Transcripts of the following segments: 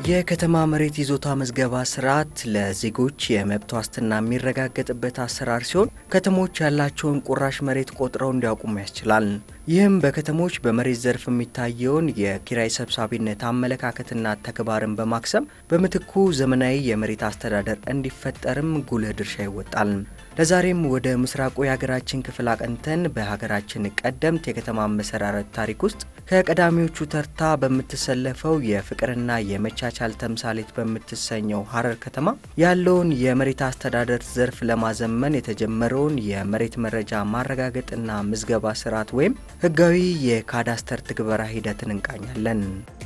የከተማ መሬት ይዞታ ምዝገባ ስርዓት ለዜጎች የመብት ዋስትና የሚረጋገጥበት አሰራር ሲሆን ከተሞች ያላቸውን ቁራሽ መሬት ቆጥረው እንዲያውቁም ያስችላል። ይህም በከተሞች በመሬት ዘርፍ የሚታየውን የኪራይ ሰብሳቢነት አመለካከትና ተግባርን በማክሰም በምትኩ ዘመናዊ የመሬት አስተዳደር እንዲፈጠርም ጉልህ ድርሻ ይወጣል። ለዛሬም ወደ ምስራቁ የሀገራችን ክፍል አቀንተን በሀገራችን ቀደምት የከተማ አመሰራረት ታሪክ ውስጥ ከቀዳሚዎቹ ተርታ በምትሰለፈው የፍቅርና የመቻቻል ተምሳሌት በምትሰኘው ሀረር ከተማ ያለውን የመሬት አስተዳደር ዘርፍ ለማዘመን የተጀመረውን የመሬት መረጃ ማረጋገጥና ምዝገባ ስርዓት ወይም ህጋዊ የካዳስተር ትግበራ ሂደትን እንቃኛለን።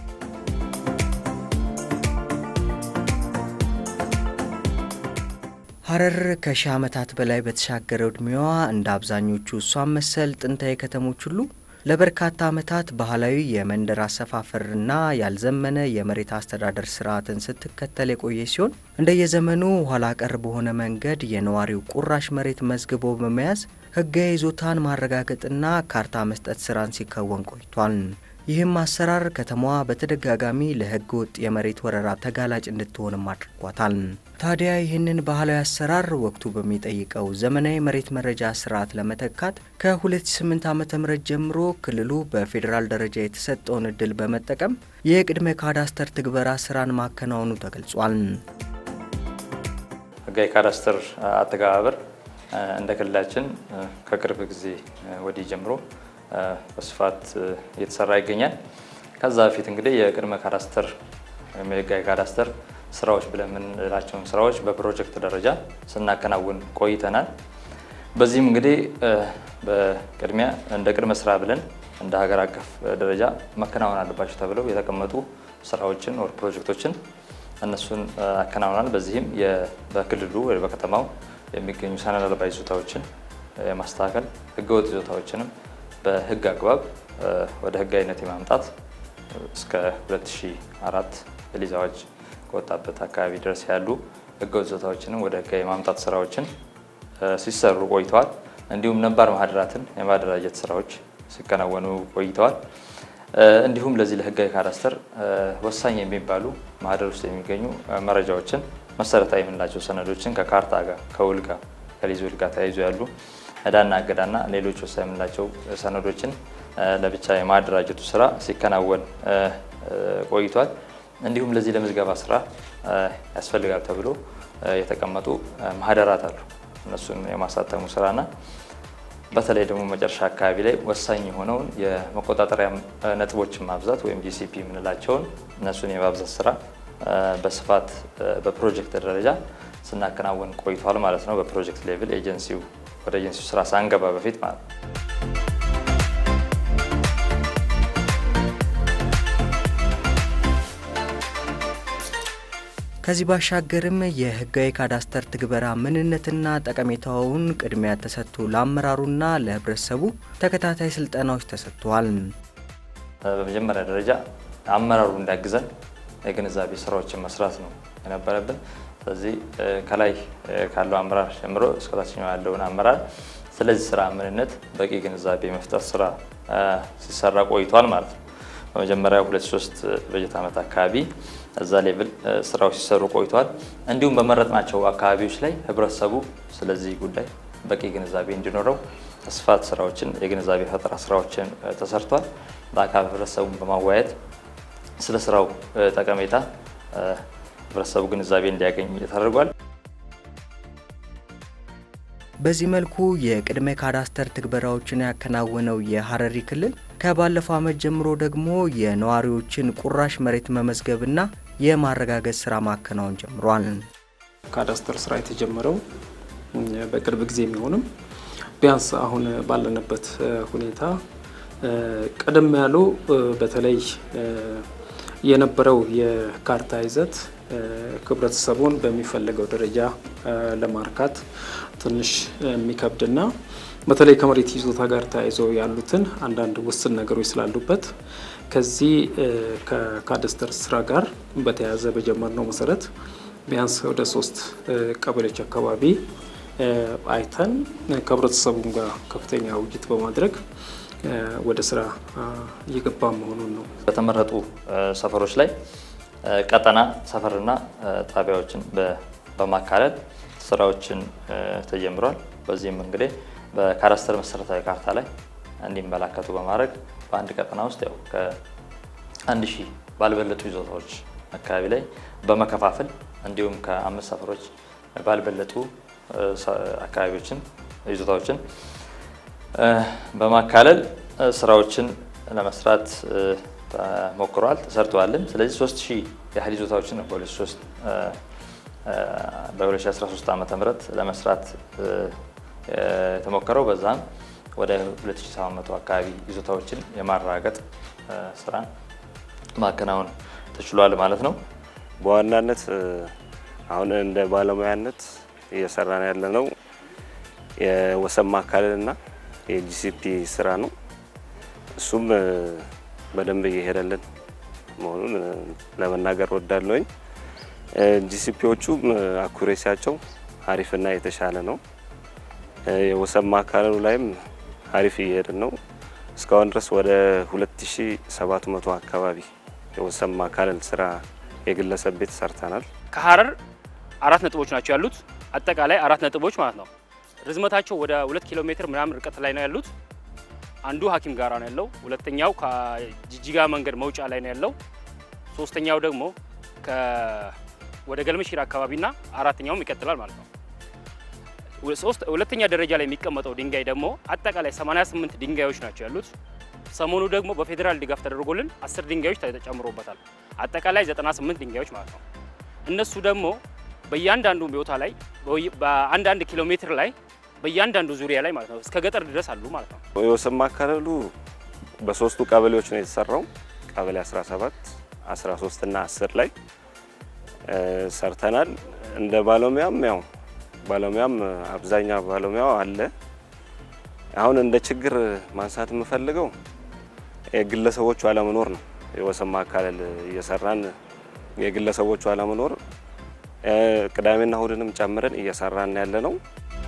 ሀረር ከሺህ ዓመታት በላይ በተሻገረው ዕድሜዋ እንደ አብዛኞቹ እሷን መሰል ጥንታዊ ከተሞች ሁሉ ለበርካታ ዓመታት ባህላዊ የመንደር አሰፋፈርና ያልዘመነ የመሬት አስተዳደር ስርዓትን ስትከተል የቆየ ሲሆን እንደየዘመኑ ኋላ ቀር በሆነ መንገድ የነዋሪው ቁራሽ መሬት መዝግቦ በመያዝ ህጋዊ ይዞታን ማረጋገጥና ካርታ መስጠት ስራን ሲከወን ቆይቷል። ይህም አሰራር ከተማዋ በተደጋጋሚ ለህገ ወጥ የመሬት ወረራ ተጋላጭ እንድትሆንም አድርጓታል። ታዲያ ይህንን ባህላዊ አሰራር ወቅቱ በሚጠይቀው ዘመናዊ መሬት መረጃ ስርዓት ለመተካት ከ2008 ዓ ም ጀምሮ ክልሉ በፌዴራል ደረጃ የተሰጠውን እድል በመጠቀም የቅድመ ካዳስተር ትግበራ ስራን ማከናወኑ ተገልጿል። ህጋዊ ካዳስተር አተገባበር እንደ ክልላችን ከቅርብ ጊዜ ወዲህ ጀምሮ በስፋት እየተሰራ ይገኛል። ከዛ በፊት እንግዲህ የቅድመ ካዳስተር ወይም የህጋዊ ካዳስተር ስራዎች ብለን የምንላቸውን ስራዎች በፕሮጀክት ደረጃ ስናከናውን ቆይተናል። በዚህም እንግዲህ በቅድሚያ እንደ ቅድመ ስራ ብለን እንደ ሀገር አቀፍ ደረጃ መከናወን አለባቸው ተብለው የተቀመጡ ስራዎችን ወር ፕሮጀክቶችን እነሱን አከናውናል። በዚህም በክልሉ ወይ በከተማው የሚገኙ ሰነድ አልባ ይዞታዎችን የማስተካከል ህገወጥ ይዞታዎችንም በህግ አግባብ ወደ ህጋዊነት የማምጣት እስከ 2004 የሊዝ አዋጅ ከወጣበት አካባቢ ድረስ ያሉ ህገወጥ ይዞታዎችንም ወደ ህጋዊ የማምጣት ስራዎችን ሲሰሩ ቆይተዋል። እንዲሁም ነባር ማህደራትን የማደራጀት ስራዎች ሲከናወኑ ቆይተዋል። እንዲሁም ለዚህ ለህጋዊ ካዳስተር ወሳኝ የሚባሉ ማህደር ውስጥ የሚገኙ መረጃዎችን መሰረታዊ የምንላቸው ሰነዶችን ከካርታ ጋር ከውል ጋር ከሊዝ ውል ጋር ተያይዞ ያሉ ዕዳና እገዳና ሌሎች ወሳኝ የምንላቸው ሰነዶችን ለብቻ የማደራጀቱ ስራ ሲከናወን ቆይቷል። እንዲሁም ለዚህ ለምዝገባ ስራ ያስፈልጋል ተብሎ የተቀመጡ ማህደራት አሉ። እነሱን የማሳተሙ ስራና በተለይ ደግሞ መጨረሻ አካባቢ ላይ ወሳኝ የሆነውን የመቆጣጠሪያ ነጥቦችን ማብዛት ወይም ጂሲፒ የምንላቸውን እነሱን የማብዛት ስራ በስፋት በፕሮጀክት ደረጃ ስናከናወን ቆይቷል ማለት ነው። በፕሮጀክት ሌቭል ኤጀንሲው ወደ ኤጀንሲው ስራ ሳንገባ በፊት ማለት ነው። ከዚህ ባሻገርም የህጋዊ ካዳስተር ትግበራ ምንነትና ጠቀሜታውን ቅድሚያ ተሰጥቶ ለአመራሩና ለህብረተሰቡ ተከታታይ ስልጠናዎች ተሰጥተዋል። በመጀመሪያ ደረጃ አመራሩ እንዲያግዘን የግንዛቤ ስራዎችን መስራት ነው የነበረብን። ስለዚህ ከላይ ካለው አመራር ጀምሮ እስከታችኛው ያለውን አመራር ስለዚህ ስራ ምንነት በቂ ግንዛቤ መፍጠር ስራ ሲሰራ ቆይቷል ማለት ነው። በመጀመሪያ ሁለት ሶስት በጀት ዓመት አካባቢ እዛ ሌቭል ስራዎች ሲሰሩ ቆይተዋል። እንዲሁም በመረጥናቸው አካባቢዎች ላይ ህብረተሰቡ ስለዚህ ጉዳይ በቂ ግንዛቤ እንዲኖረው ስፋት ስራዎችን የግንዛቤ ፈጠራ ስራዎችን ተሰርቷል። በአካባቢ ህብረተሰቡን በማወያየት ስለ ስራው ጠቀሜታ ህብረተሰቡ ግንዛቤ እንዲያገኝ ተደርጓል። በዚህ መልኩ የቅድመ ካዳስተር ትግበራዎችን ያከናወነው የሀረሪ ክልል ከባለፈው ዓመት ጀምሮ ደግሞ የነዋሪዎችን ቁራሽ መሬት መመዝገብና የማረጋገጥ ስራ ማከናወን ጀምሯል። ካዳስተር ስራ የተጀመረው በቅርብ ጊዜ የሚሆንም ቢያንስ አሁን ባለንበት ሁኔታ ቀደም ያሉ በተለይ የነበረው የካርታ ይዘት ህብረተሰቡን በሚፈለገው ደረጃ ለማርካት ትንሽ የሚከብድና በተለይ ከመሬት ይዞታ ጋር ተያይዞ ያሉትን አንዳንድ ውስን ነገሮች ስላሉበት ከዚህ ከካዳስተር ስራ ጋር በተያያዘ በጀመርነው መሰረት ቢያንስ ወደ ሶስት ቀበሌዎች አካባቢ አይተን ከህብረተሰቡም ጋር ከፍተኛ ውይይት በማድረግ ወደ ስራ እየገባ መሆኑን ነው። በተመረጡ ሰፈሮች ላይ ቀጠና ሰፈርና ጣቢያዎችን በማካለል ስራዎችን ተጀምሯል። በዚህም እንግዲህ በካዳስተር መሰረታዊ ካርታ ላይ እንዲመላከቱ በማድረግ በአንድ ቀጠና ውስጥ ያው ከአንድ ሺህ ባልበለጡ ይዞታዎች አካባቢ ላይ በመከፋፈል እንዲሁም ከአምስት ሰፈሮች ባልበለጡ አካባቢዎችን ይዞታዎችን በማካለል ስራዎችን ለመስራት ሞክረዋል፣ ተሰርተዋልም። ስለዚህ ሶስት ሺህ ያህል ይዞታዎችን ነው በ2013 ዓ ም ለመስራት የተሞከረው በዛም ወደ 2700 አካባቢ ይዞታዎችን የማረጋገጥ ስራ ማከናወን ተችሏል ማለት ነው። በዋናነት አሁን እንደ ባለሙያነት እየሰራን ያለ ነው የወሰን ማካለልና የጂሲፒ ስራ ነው። እሱም በደንብ እየሄደልን መሆኑን ለመናገር ወዳለሁኝ። ጂሲፒዎቹም አኩሬሲያቸው አሪፍና የተሻለ ነው። የወሰን ማካለሉ ላይም አሪፍ እየሄድን ነው። እስካሁን ድረስ ወደ 2700 አካባቢ የወሰን ማካለል ስራ የግለሰብ ቤት ሰርተናል። ከሀረር አራት ነጥቦች ናቸው ያሉት። አጠቃላይ አራት ነጥቦች ማለት ነው። ርዝመታቸው ወደ ሁለት ኪሎ ሜትር ምናምን ርቀት ላይ ነው ያሉት። አንዱ ሀኪም ጋራ ነው ያለው። ሁለተኛው ከጅጅጋ መንገድ መውጫ ላይ ነው ያለው። ሶስተኛው ደግሞ ወደ ገልመሽራ አካባቢና አራተኛውም ይቀጥላል ማለት ነው። ሁለተኛ ደረጃ ላይ የሚቀመጠው ድንጋይ ደግሞ አጠቃላይ 88 ድንጋዮች ናቸው ያሉት። ሰሞኑ ደግሞ በፌዴራል ድጋፍ ተደርጎልን 10 ድንጋዮች ተጨምሮበታል። አጠቃላይ 98 ድንጋዮች ማለት ነው። እነሱ ደግሞ በእያንዳንዱ ቦታ ላይ በአንዳንድ ኪሎ ሜትር ላይ በእያንዳንዱ ዙሪያ ላይ ማለት ነው እስከ ገጠር ድረስ አሉ ማለት ነው። የወሰን ማካለሉ በሶስቱ ቀበሌዎች ነው የተሰራው። ቀበሌ 17፣ 13 እና 10 ላይ ሰርተናል። እንደ ባለሙያም ያው ባለሙያም አብዛኛው ባለሙያው አለ። አሁን እንደ ችግር ማንሳት የምፈልገው የግለሰቦቹ አለመኖር ነው። የወሰን ማካለል እየሰራን የግለሰቦቹ አለመኖር ቅዳሜና እሁድንም ጨምረን እየሰራን ያለ ነው።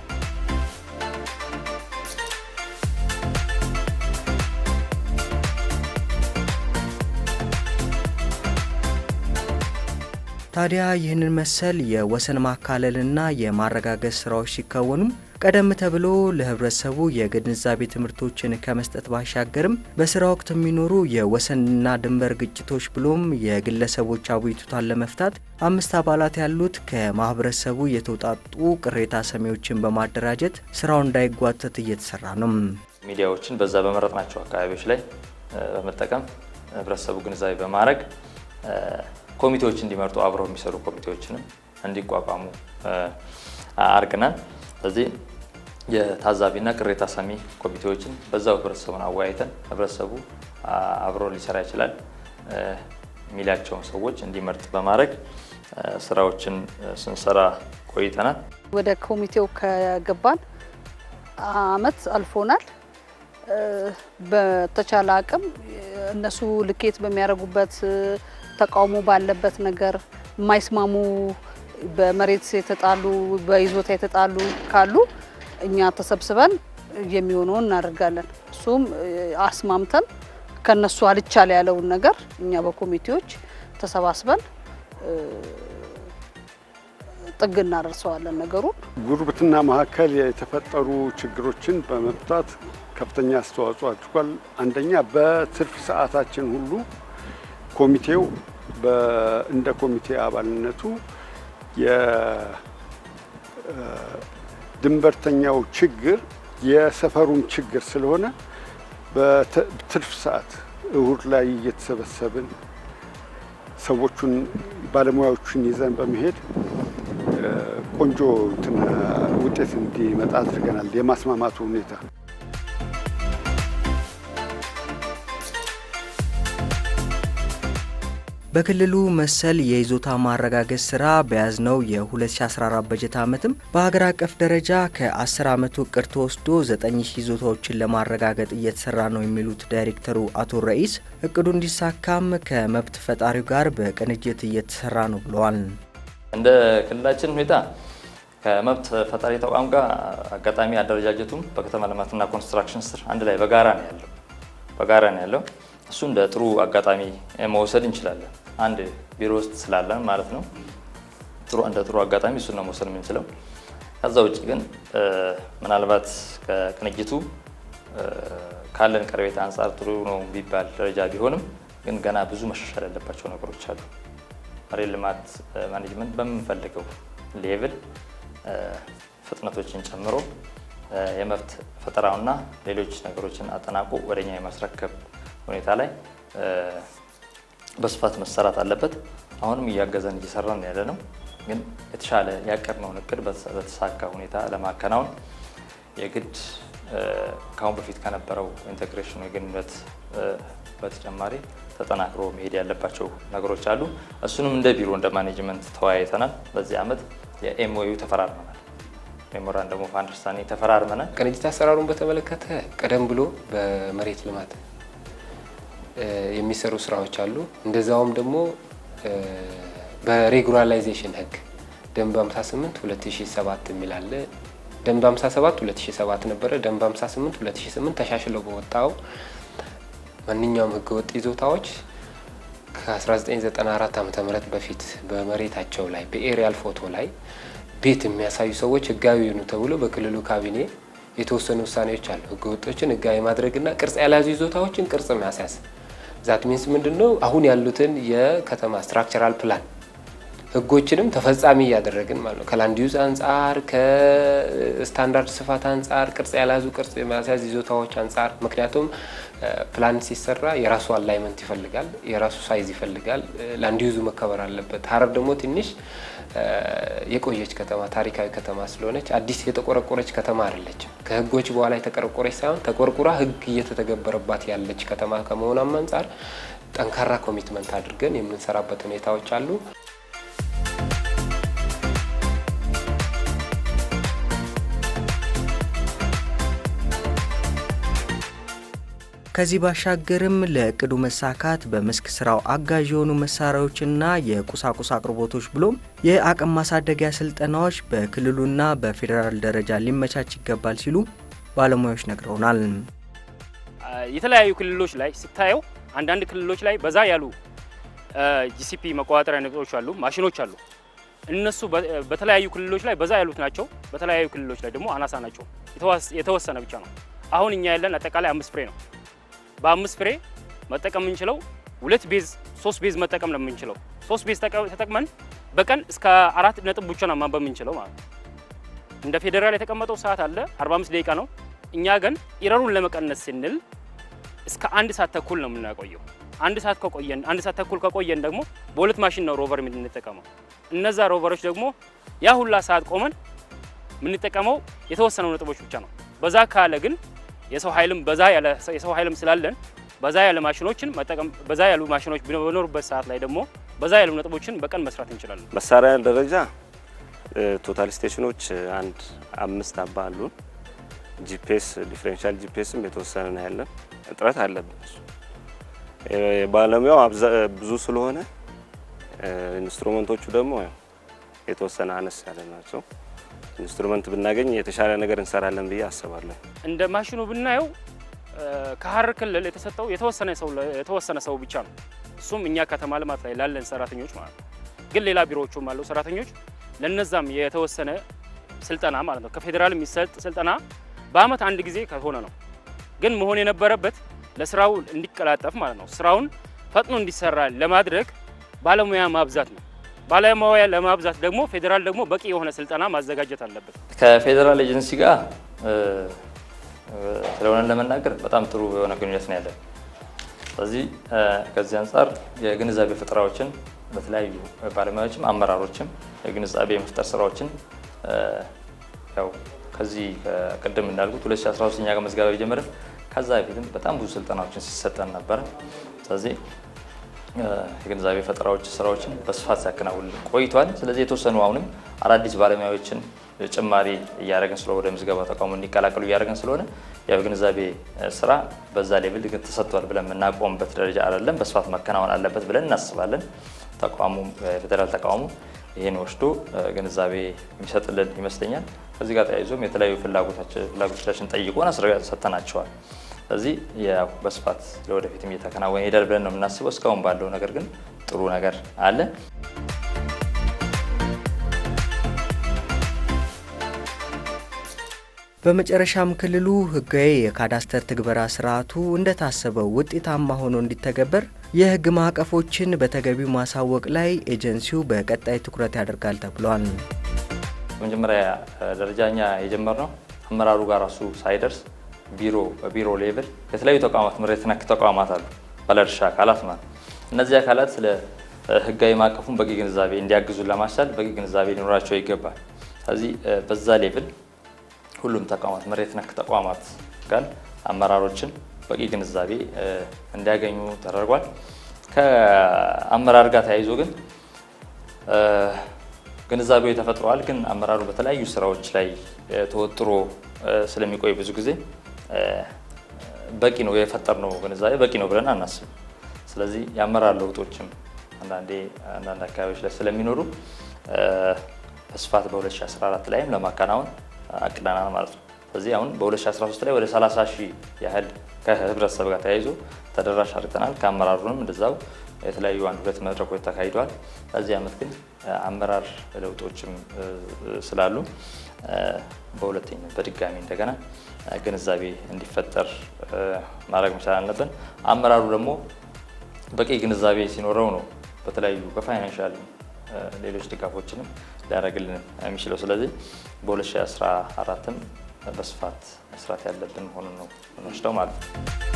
ታዲያ ይህንን መሰል የወሰን ማካለልና የማረጋገጥ ስራዎች ሲከወኑም ቀደም ተብሎ ለህብረተሰቡ የግንዛቤ ትምህርቶችን ከመስጠት ባሻገርም በስራ ወቅት የሚኖሩ የወሰንና ድንበር ግጭቶች ብሎም የግለሰቦች አቤቱታን ለመፍታት አምስት አባላት ያሉት ከማህበረሰቡ የተውጣጡ ቅሬታ ሰሚዎችን በማደራጀት ስራው እንዳይጓተት እየተሰራ ነው። ሚዲያዎችን በዛ በመረጥናቸው አካባቢዎች ላይ በመጠቀም ህብረተሰቡ ግንዛቤ በማድረግ ኮሚቴዎች እንዲመርጡ አብረው የሚሰሩ ኮሚቴዎችንም እንዲቋቋሙ አድርገናል። ስለዚህ የታዛቢና ቅሬታ ሰሚ ኮሚቴዎችን በዛው ህብረተሰቡን አወያይተን ህብረተሰቡ አብሮ ሊሰራ ይችላል የሚላቸውን ሰዎች እንዲመርጥ በማድረግ ስራዎችን ስንሰራ ቆይተናል። ወደ ኮሚቴው ከገባን አመት አልፎናል። በተቻለ አቅም እነሱ ልኬት በሚያደርጉበት ተቃውሞ ባለበት ነገር የማይስማሙ በመሬት የተጣሉ በይዞታ የተጣሉ ካሉ እኛ ተሰብስበን የሚሆነውን እናደርጋለን። እሱም አስማምተን ከነሱ አልቻል ያለውን ነገር እኛ በኮሚቴዎች ተሰባስበን ጥግ እናደርሰዋለን ነገሩን። ጉርብትና መካከል የተፈጠሩ ችግሮችን በመፍታት ከፍተኛ አስተዋጽኦ አድርጓል። አንደኛ በትርፍ ሰዓታችን ሁሉ ኮሚቴው እንደ ኮሚቴ አባልነቱ የድንበርተኛው ችግር የሰፈሩም ችግር ስለሆነ በትርፍ ሰዓት እሁድ ላይ እየተሰበሰብን ሰዎቹን ባለሙያዎቹን ይዘን በመሄድ ቆንጆ ውጤት እንዲመጣ አድርገናል። የማስማማቱ ሁኔታ በክልሉ መሰል የይዞታ ማረጋገጥ ስራ በያዝነው የ2014 በጀት ዓመትም በሀገር አቀፍ ደረጃ ከ10 ዓመቱ እቅድ ተወስዶ 9000 ይዞታዎችን ለማረጋገጥ እየተሰራ ነው የሚሉት ዳይሬክተሩ አቶ ረኢስ እቅዱ እንዲሳካም ከመብት ፈጣሪው ጋር በቅንጅት እየተሰራ ነው ብለዋል። እንደ ክልላችን ሁኔታ ከመብት ፈጣሪ ተቋም ጋር አጋጣሚ አደረጃጀቱም በከተማ ልማትና ኮንስትራክሽን ስር አንድ ላይ በጋራ ነው ያለው በጋራ ነው ያለው። እሱ እንደ ጥሩ አጋጣሚ መውሰድ እንችላለን። አንድ ቢሮ ውስጥ ስላለን ማለት ነው ጥሩ እንደ ጥሩ አጋጣሚ እሱን ነው መውሰድ የምንችለው። ከዛ ውጭ ግን ምናልባት ከቅንጅቱ ካለን ቀረቤታ አንጻር ጥሩ ነው ቢባል ደረጃ ቢሆንም ግን ገና ብዙ መሻሻል ያለባቸው ነገሮች አሉ። መሬት ልማት ማኔጅመንት በምንፈልገው ሌቭል ፍጥነቶችን ጨምሮ የመብት ፈጠራውና ሌሎች ነገሮችን አጠናቆ ወደኛ የማስረከብ ሁኔታ ላይ በስፋት መሰራት አለበት። አሁንም እያገዘን እየሰራን ያለ ነው። ግን የተሻለ ያቀድነውን እቅድ በተሳካ ሁኔታ ለማከናወን የግድ ከአሁን በፊት ከነበረው ኢንቴግሬሽን የግንኙነት በተጨማሪ ተጠናክሮ መሄድ ያለባቸው ነገሮች አሉ። እሱንም እንደ ቢሮ እንደ ማኔጅመንት ተወያይተናል። በዚህ ዓመት የኤምኦዩ ተፈራርመናል። ሜሞራንደም ኦፍ አንደርስታንዲንግ ተፈራርመናል። ቅንጅት አሰራሩን በተመለከተ ቀደም ብሎ በመሬት ልማት የሚሰሩ ስራዎች አሉ። እንደዛውም ደግሞ በሬጉላራይዜሽን ህግ ደንብ 58 2007 የሚል አለ። ደንብ 57 2007 ነበረ። ደንብ 58 2008 ተሻሽለው በወጣው ማንኛውም ህገወጥ ይዞታዎች ከ1994 ዓ ም በፊት በመሬታቸው ላይ በኤሪያል ፎቶ ላይ ቤት የሚያሳዩ ሰዎች ህጋዊ ይሁኑ ተብሎ በክልሉ ካቢኔ የተወሰኑ ውሳኔዎች አሉ። ህገወጦችን ህጋዊ ማድረግና ቅርጽ ያልያዙ ይዞታዎችን ቅርጽ ማስያዝ ዛት ሚንስ ምንድን ነው? አሁን ያሉትን የከተማ ስትራክቸራል ፕላን ህጎችንም ተፈጻሚ እያደረግን ማለት ነው። ከላንድ ዩዝ አንጻር፣ ከስታንዳርድ ስፋት አንጻር፣ ቅርጽ ያልያዙ ቅርጽ የማስያዝ ይዞታዎች አንጻር ምክንያቱም ፕላን ሲሰራ የራሱ አላይመንት ይፈልጋል፣ የራሱ ሳይዝ ይፈልጋል። ላንድ ዩዙ መከበር አለበት። ሀረር ደግሞ ትንሽ የቆየች ከተማ ታሪካዊ ከተማ ስለሆነች አዲስ የተቆረቆረች ከተማ አይደለችም። ከህጎች በኋላ የተቆረቆረች ሳይሆን ተቆርቁራ ህግ እየተተገበረባት ያለች ከተማ ከመሆኗም አንጻር ጠንካራ ኮሚትመንት አድርገን የምንሰራበት ሁኔታዎች አሉ። ከዚህ ባሻገርም ለእቅዱ መሳካት በመስክ ስራው አጋዥ የሆኑ መሳሪያዎችና የቁሳቁስ አቅርቦቶች ብሎም የአቅም ማሳደጊያ ስልጠናዎች በክልሉና በፌዴራል ደረጃ ሊመቻች ይገባል ሲሉ ባለሙያዎች ነግረውናል። የተለያዩ ክልሎች ላይ ስታየው አንዳንድ ክልሎች ላይ በዛ ያሉ ጂሲፒ መቆጣጠሪያ ነጥቦች አሉ፣ ማሽኖች አሉ። እነሱ በተለያዩ ክልሎች ላይ በዛ ያሉት ናቸው። በተለያዩ ክልሎች ላይ ደግሞ አናሳ ናቸው። የተወሰነ ብቻ ነው። አሁን እኛ ያለን አጠቃላይ አምስት ፍሬ ነው። በአምስት ፍሬ መጠቀም የምንችለው ሁለት ቤዝ ሶስት ቤዝ መጠቀም ነው የምንችለው። ሶስት ቤዝ ተጠቅመን በቀን እስከ አራት ነጥብ ብቻ ነው ማንበብ የምንችለው ማለት ነው። እንደ ፌዴራል የተቀመጠው ሰዓት አለ 45 ደቂቃ ነው። እኛ ግን ኢረሩን ለመቀነስ ስንል እስከ አንድ ሰዓት ተኩል ነው የምናቆየው። አንድ ሰዓት ከቆየን አንድ ሰዓት ተኩል ከቆየን ደግሞ በሁለት ማሽን ነው ሮቨር የምንጠቀመው። እነዛ ሮቨሮች ደግሞ ያ ሁላ ሰዓት ቆመን የምንጠቀመው የተወሰነው ነጥቦች ብቻ ነው። በዛ ካለ ግን የሰው ኃይልም በዛ ያለ የሰው ኃይልም ስላለን በዛ ያለ ማሽኖችን መጠቀም በዛ ያሉ ማሽኖች በኖሩበት ሰዓት ላይ ደግሞ በዛ ያሉ ነጥቦችን በቀን መስራት እንችላለን። መሳሪያ ደረጃ ቶታል ስቴሽኖች አንድ አምስት አባ አሉን። ጂፒኤስ ዲፍሬንሻል ጂፒኤስም የተወሰነ ነው ያለን። እጥረት አለብን። ባለሙያው ብዙ ስለሆነ ኢንስትሩመንቶቹ ደግሞ የተወሰነ አነስ ያለ ናቸው። ኢንስትሩመንት ብናገኝ የተሻለ ነገር እንሰራለን ብዬ አስባለሁ። እንደ ማሽኑ ብናየው ከሀረር ክልል የተሰጠው የተወሰነ ሰው የተወሰነ ሰው ብቻ ነው። እሱም እኛ ከተማ ልማት ላይ ላለን ሰራተኞች ማለት ነው። ግን ሌላ ቢሮዎቹም አለው ሰራተኞች ለነዛም የተወሰነ ስልጠና ማለት ነው ከፌዴራል የሚሰጥ ስልጠና በአመት አንድ ጊዜ ከሆነ ነው። ግን መሆን የነበረበት ለስራው እንዲቀላጠፍ ማለት ነው ስራውን ፈጥኖ እንዲሰራ ለማድረግ ባለሙያ ማብዛት ነው። ባለሙያ ለማብዛት ደግሞ ፌዴራል ደግሞ በቂ የሆነ ስልጠና ማዘጋጀት አለበት። ከፌዴራል ኤጀንሲ ጋር ስለሆነ ለመናገር በጣም ጥሩ የሆነ ግንኙነት ነው ያለን። ስለዚህ ከዚህ አንጻር የግንዛቤ ፈጠራዎችን በተለያዩ ባለሙያዎችም አመራሮችም የግንዛቤ የመፍጠር ስራዎችን ያው ከዚህ ቅድም እንዳልኩት 2013 እኛ ጋር መዝገባ የጀመረን ከዛ በፊትም በጣም ብዙ ስልጠናዎችን ሲሰጠን ነበረ። ስለዚህ የግንዛቤ ፈጠራዎች ስራዎችን በስፋት ሲያከናውን ቆይቷል። ስለዚህ የተወሰኑ አሁንም አዳዲስ ባለሙያዎችን ጭማሪ እያደረግን ስለሆነ ወደ ምዝገባ ተቋሙ እንዲቀላቀሉ እያደረግን ስለሆነ ያው ግንዛቤ ስራ በዛ ሌቭል ግን ተሰጥቷል ብለን የምናቆምበት ደረጃ አይደለም። በስፋት መከናወን አለበት ብለን እናስባለን። ተቋሙ የፌዴራል ተቋሙ ይህን ወስዶ ግንዛቤ የሚሰጥልን ይመስለኛል። ከዚህ ጋር ተያይዞም የተለያዩ ፍላጎቶቻችን ጠይቆን ሰጥተናቸዋል። ስለዚህ ያው በስፋት ለወደፊትም እየተከናወነ ይሄዳል ብለን ነው የምናስበው። እስካሁን ባለው ነገር ግን ጥሩ ነገር አለ። በመጨረሻም ክልሉ ህጋዊ የካዳስተር ትግበራ ስርዓቱ እንደታሰበው ውጤታማ ሆኖ እንዲተገበር የህግ ማዕቀፎችን በተገቢው ማሳወቅ ላይ ኤጀንሲው በቀጣይ ትኩረት ያደርጋል ተብሏል። በመጀመሪያ ደረጃ እኛ የጀመርነው አመራሩ ጋር ራሱ ሳይደርስ ቢሮ በቢሮ ሌቭል የተለያዩ ተቋማት መሬት ነክ ተቋማት አሉ፣ ባለድርሻ አካላት ማለት እነዚህ አካላት ስለ ህጋዊ ማዕቀፉን በቂ ግንዛቤ እንዲያግዙን ለማስቻል በቂ ግንዛቤ ሊኖራቸው ይገባል። ስለዚህ በዛ ሌቭል ሁሉም ተቋማት መሬት ነክ ተቋማት ጋር አመራሮችን በቂ ግንዛቤ እንዲያገኙ ተደርጓል። ከአመራር ጋር ተያይዞ ግን ግንዛቤው ተፈጥሯል። ግን አመራሩ በተለያዩ ስራዎች ላይ ተወጥሮ ስለሚቆይ ብዙ ጊዜ በቂ ነው የፈጠርነው ግንዛቤ በቂ ነው ብለን አናስብም። ስለዚህ የአመራር ለውጦችም አንዳንዴ አንዳንድ አካባቢዎች ላይ ስለሚኖሩ በስፋት በ2014 ላይም ለማከናወን አቅደናል ማለት ነው። ስለዚህ አሁን በ2013 ላይ ወደ 30 ሺህ ያህል ከህብረተሰብ ጋር ተያይዞ ተደራሽ አድርገናል። ከአመራሩንም እንደዛው የተለያዩ አንድ ሁለት መድረኮች ተካሂደዋል። በዚህ ዓመት ግን አመራር ለውጦችም ስላሉ በሁለተኛ በድጋሚ እንደገና ግንዛቤ እንዲፈጠር ማድረግ መቻል አለብን። አመራሩ ደግሞ በቂ ግንዛቤ ሲኖረው ነው በተለያዩ በፋይናንሻል ሌሎች ድጋፎችንም ሊያደርግልን የሚችለው። ስለዚህ በ2014ም በስፋት መስራት ያለብን መሆኑን ነው የምንወስደው ማለት ነው።